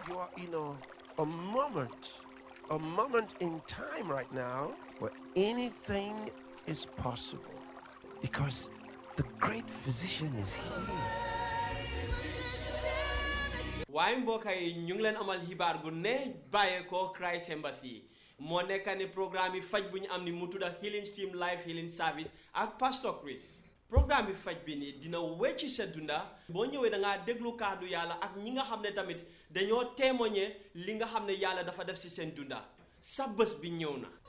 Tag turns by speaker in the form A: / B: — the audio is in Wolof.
A: you are in a, a moment, a moment in time right now where anything is possible because the great physician is here.
B: waaye mbokk yi ñu ngi leen amal xibaar gu ne bàyyeekoo Christ Embassy moo nekk ni programme yi faj bu ñu am ni mu tudda Healing Stream Life Healing Service ak Pastor Chris programme bi faj bi nii dina wecci sa dunda boo ñëwee da ngaa déglu kàddu yàlla ak ñi nga xam ne tamit dañoo témoigner li nga xam ne yàlla dafa def si seen dunda sa bés bi ñëw na